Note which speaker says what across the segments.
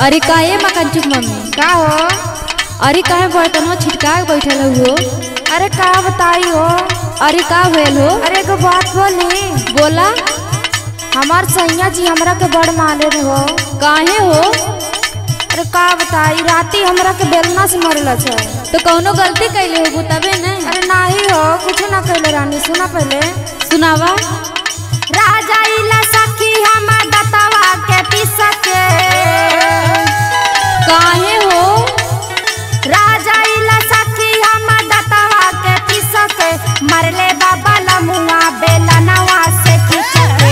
Speaker 1: अरे काहे मकान चुप मम्मी
Speaker 2: का हो
Speaker 1: अरे काहे बर्तनवा छिटका के बैठल हो
Speaker 2: अरे का बताई हो
Speaker 1: अरे का होयल हो
Speaker 2: अरे एगो बात बोली
Speaker 1: बोला
Speaker 2: हमार सैया जी हमरा के बड़ माने हो
Speaker 1: काहे हो
Speaker 2: अरे का बताई राती हमरा के बेलना से मरल छे
Speaker 1: तो कौनो गलती कैले हो तबे न
Speaker 2: अरे नाही हो कुछ ना कहले रानी सुना पहले
Speaker 1: सुनावा
Speaker 2: राजा इला सखी हमार दतवा के पिसा के
Speaker 1: काहे हो
Speaker 2: राजा इला सखी हमार दतवा के पिसा के मरले बाबा लमुआ बेला नवा से खींच के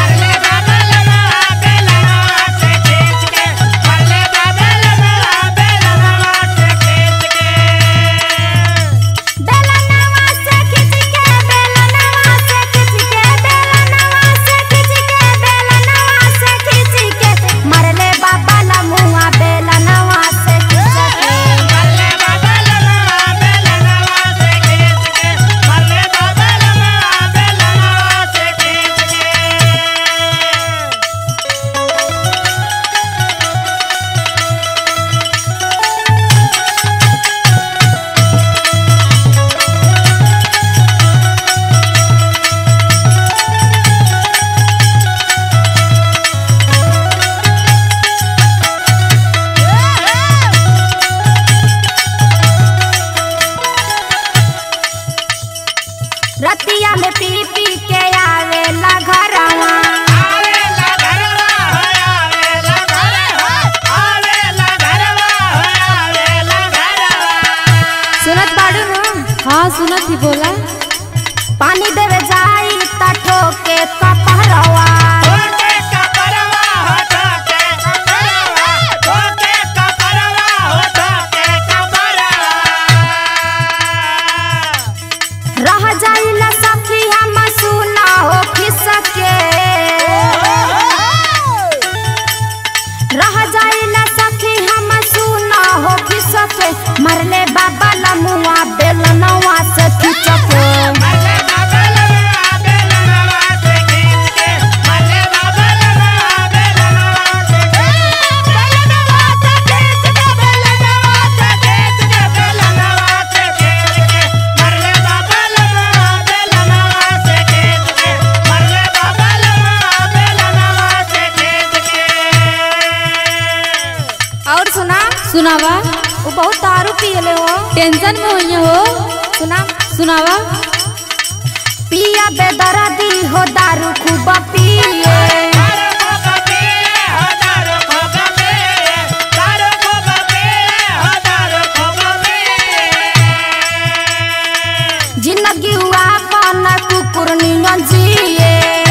Speaker 2: बेला नवा से खींच के बेला नवा से खींच के बेला नवा से खींच के बेला नवा से खींच के मरले बाबा लमुआ बेला नवा से खींच के रतिया में पी पी के आवेला घरवा सुनत बाड़ू न
Speaker 1: हाँ सुनत ही बोला
Speaker 2: पानी देवे जाई त ठोके कपहरवा रह जाइला सखी हम सुना हो खिसके रह जाइला सखी हम सुना हो खिसके मरले बाबा लमुआ बेलनवा से खिचके और सुना
Speaker 1: सुनावा
Speaker 2: वो बहुत दारू पियले हो
Speaker 1: टेंशन में होइए हो
Speaker 2: सुना
Speaker 1: सुनावा
Speaker 2: पिया बेदर्दी हो दारू खूब पिए जिंदगी हुआ अपन कुकुर नियन जिए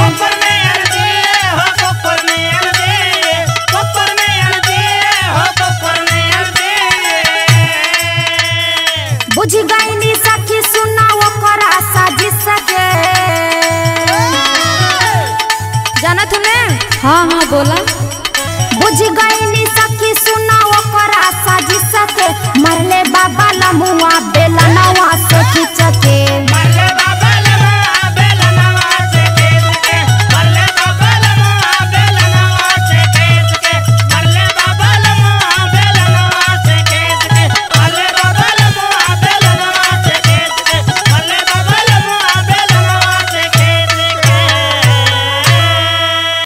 Speaker 2: बुझ गईनी सखी सुना ओकर आशा जिसके जानत ने
Speaker 1: हाँ हाँ बोला
Speaker 2: बुझ गईनी सखी सुना ओकर आशा जिसके मरले बाबा लमुआ बेला नवा से